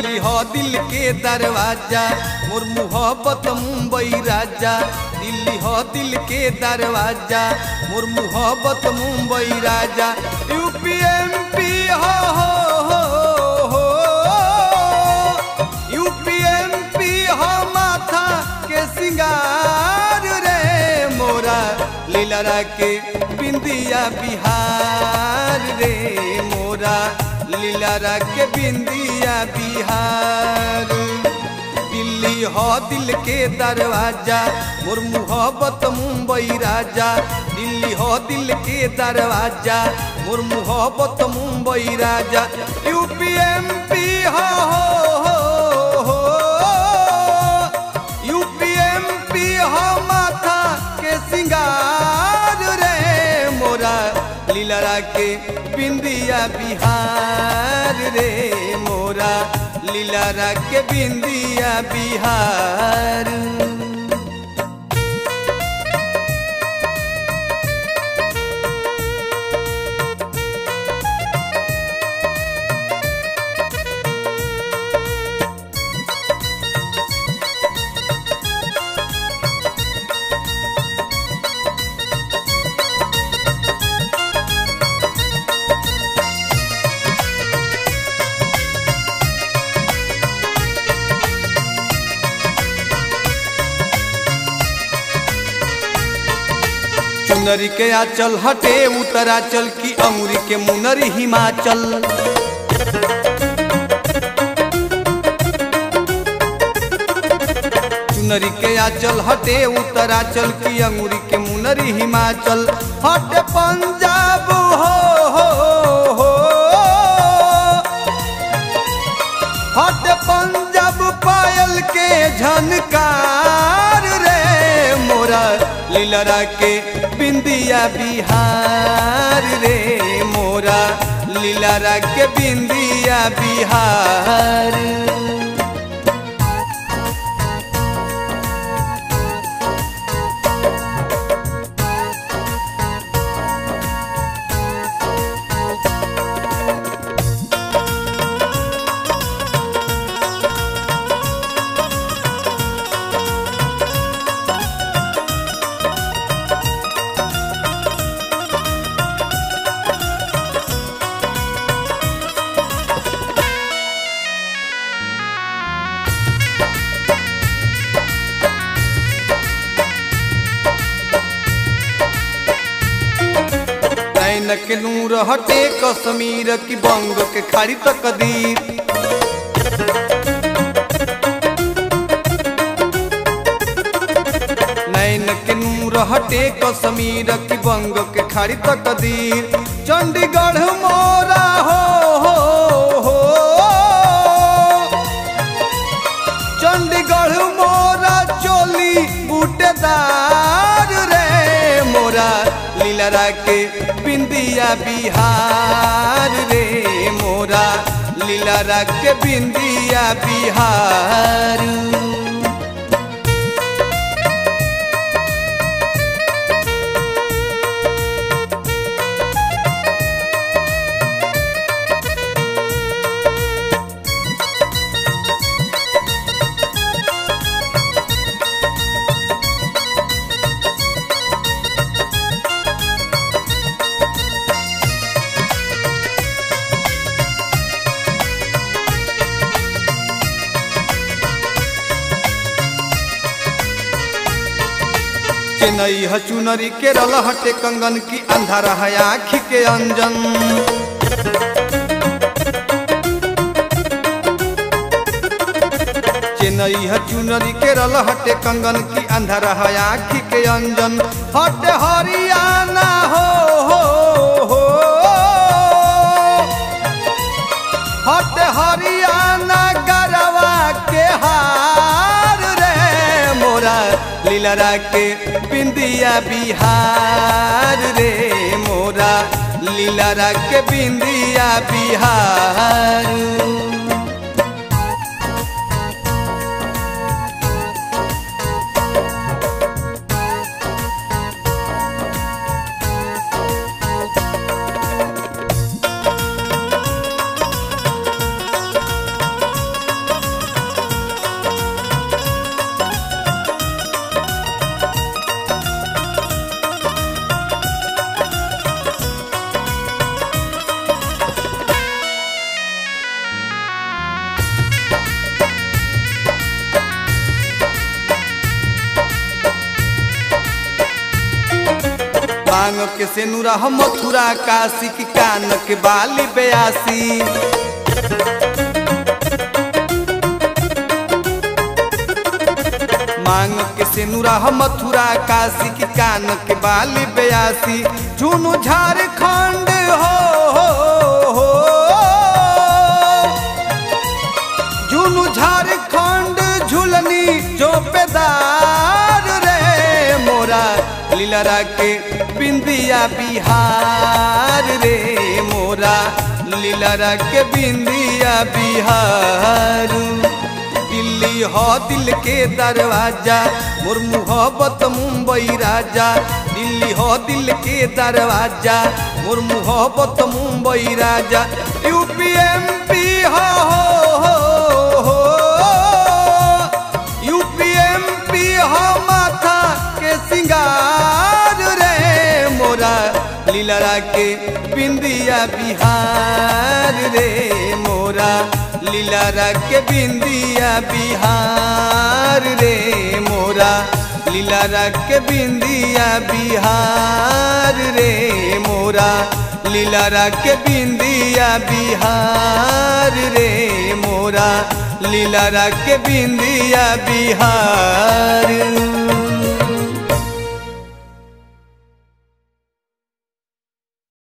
दिल्ली हो दिल के दरवाजा मोर मोहब्बत मुंबई राजा दिल्ली हो दिल के दरवाजा मोर मोहब्बत मुंबई राजा यूपी एमपी हो हो हो हो यूपी एमपी हो माथा के सिंगार रे मोरा लीला के बिंदिया बिहार रे मोरा लीला के बिंदिया बिहार दिल्ली हो दिल के दरवाजा मोर मोहब्बत मुंबई राजा दिल्ली हो दिल के दरवाजा मोर मोहब्बत मुंबई राजा यूपी एमपी हो हो हो यूपी एमपी हो माथा के सिंगार रे मोरा लीला के बिंदिया बिहार रे मोरा लीला के बिंदिया बिहार चुनरी के आचल हटे उत्तराचल की अमरी के मुनरी हिमाचल चुनरी के आचल हटे उत्तराचल की अंगूरी के मुनरी हिमाचल हटे पंजाब हो हो हो हटे पंजाब पायल के झनकार रे मोरा लीलरा के बिंदिया बिहार रे मोरा लीलरा के बिंदिया बिहार नैन के नूर हटे कश्मीर की बंग के खाड़ी तक दीर नैन के नूर हटे कश्मीर की बंग के खाड़ी तक दीर चंडीगढ़ मोरा हो हो हो चंडीगढ़ मोरा चोली बूटेदार रे मोरा लीलरा के बिंदिया बिहार रे मोरा लीलरा के बिंदिया बिहार चेन्नई ह चुनरी केरल हटे कंगन की अंधारा है आँखी के अंजन चेन्नई है चुनरी केरल हटे कंगन की अंधारा है आँखी के अंजन हटे हरियाणा हो हो हो हटे हरियाणा गरवा के हार रे मोरा लीलरा के बिंदिया बिहार रे मोरा लीलरा के बिंदिया बिहार मांग के सेनुरा मथुरा काशी की कान के बाली बयासी मांग के सेनुरा मथुरा काशी की कान के बाली बयासी झुनु झारखंड हो, हो, हो झुनु झारखंड झुलनी चौपेदार रे मोरा लीलरा के बिंदिया बिहार रे मोरा लीलरा के बिंदिया बिहार दिल्ली हो दिल के दरवाजा मोर मोहब्बत मुंबई राजा दिल्ली हो दिल के दरवाजा मोर मोहब्बत मुंबई राजा यूपी एमपी हो, हो, हो यूपी एमपी हो माथा के सिंगार रे मोरा लीलरा के बिंदिया बिहार रे मोरा लीलरा के बिंदिया बिहार रे मोरा लीलरा के बिंदिया बिहार रे मोरा लीलरा के बिंदिया बिहार रे मोरा लीलरा के बिंदिया बिहार